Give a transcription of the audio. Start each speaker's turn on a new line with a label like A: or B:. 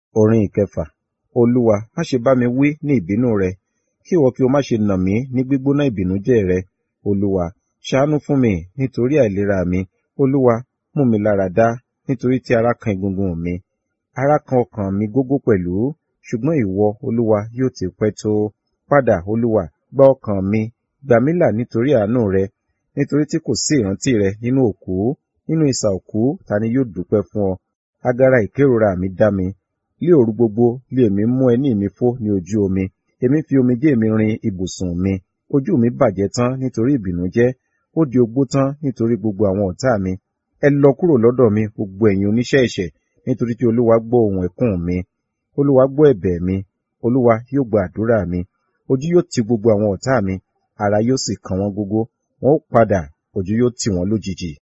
A: Orin ìkẹfà. Olúwa, má ṣe bá mi wí ní ìbínú rẹ, kí ìwọ kí o má ṣe nà mí ní gbígbóná ìbìnújẹ́ rẹ. Olúwa, ṣàánú fún mi nítorí àìlera mi. Olúwa, mú mi lára dá nítorí tí ara kan egungun mi. Ara kan ọkàn mi gógó pẹ̀lú, ṣùgbọ́n ìwọ, Olúwa, yóò ti pẹ́ tó. Padà, Olúwa, gba ọkàn mi, gbà mí là nítorí àánú rẹ, nítorí tí kò sí ìrántí rẹ nínú òkú. Nínú isà òkú ta ni yóò dúpẹ́ fún ọ? Agara ìkérora mi dá mi. Lé òru gbogbo lé èmi mú ẹní mi fó ní ojú omi. Èmi fi omijé mi rin ibùsùn mi. Ojú mi bàjẹ́ tán nítorí ìbìnújẹ́. Ó di ogbó tán nítorí gbogbo àwọn ọ̀tá mi. Ẹ lọ kúrò lọ́dọ̀ mi, gbogbo ẹ̀yin oníṣẹ́ ẹ̀ṣẹ̀, nítorí tí Olúwa gbọ́ ohùn ẹkún mi. Olúwa gbọ́ ẹ̀bẹ̀ mi. Olúwa yóò gba àdúrà mi. Ojú yóò ti gbogbo àwọn ọ̀tá mi, ara yóò sì kan wọ́n gógó. Wọn ó padà, ojú yóò tì wọ́n lójijì.